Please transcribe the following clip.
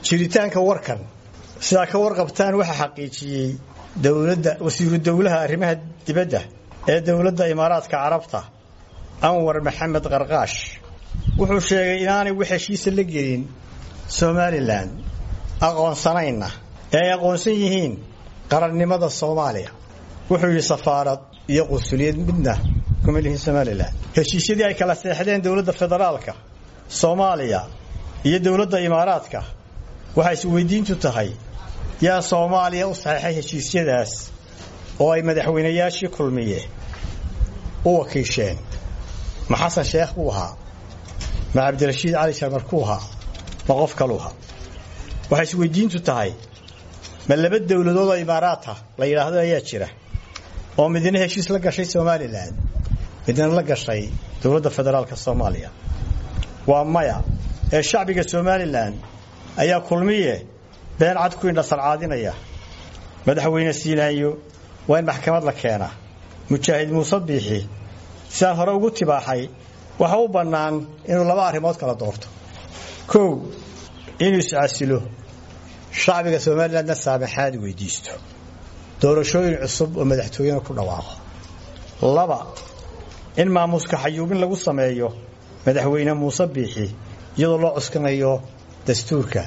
jiritaanka warkan sidaa ka warqabtaan waxaa xaqiijiyey dowladda wasiiru dowlaha arrimaha dibadda ee dowladda imaaraadka carabta anwar maxamed qarqaash wuxuu sheegay inaanay wax heshiisa la gelin somalilan aqoonsanayna ee ay aqoonsan yihiin qarannimada soomaaliya wuxuu yidhi safaarad iyo qunsuliyad midna kuma lihin somalilan heshiisyadii ay kala seexdeen dowladda federaalka soomaaliya iyo dowladda imaaraadka waxay isweydiintu tahay yaa soomaaliya u saxeexay heshiisyadaas oo ay madaxweynayaashii kulmiye u wakiisheen ma xasan sheekh buu ahaa ma cabdirashiid cali sharmar kuu ahaa ma qof kaluu ahaa waxay isweydiintu tahay ma laba dowladood oo imaaraata la yidhaahdo ayaa jira oo midna heshiis la gashay somalilan midna la gashay dowladda federaalka soomaaliya waa maya ee shacbiga somalilan ayaa kulmiye been cad ku indhasarcaadinaya madaxweyne siinaayo waa in maxkamad la keenaa mujaahid muuse biixi sidaan hore ugu tibaaxay waxa u bannaan inuu laba arrimood kala doorto kow inuu iscasilo shacbiga somalilandna saamaxaad weydiisto doorashooyin cusub oo madaxtooyena ku dhawaaqo laba in maamuuska xayuubin lagu sameeyo madaxweyne muuse biixi iyadoo loo cuskanayo dastuurka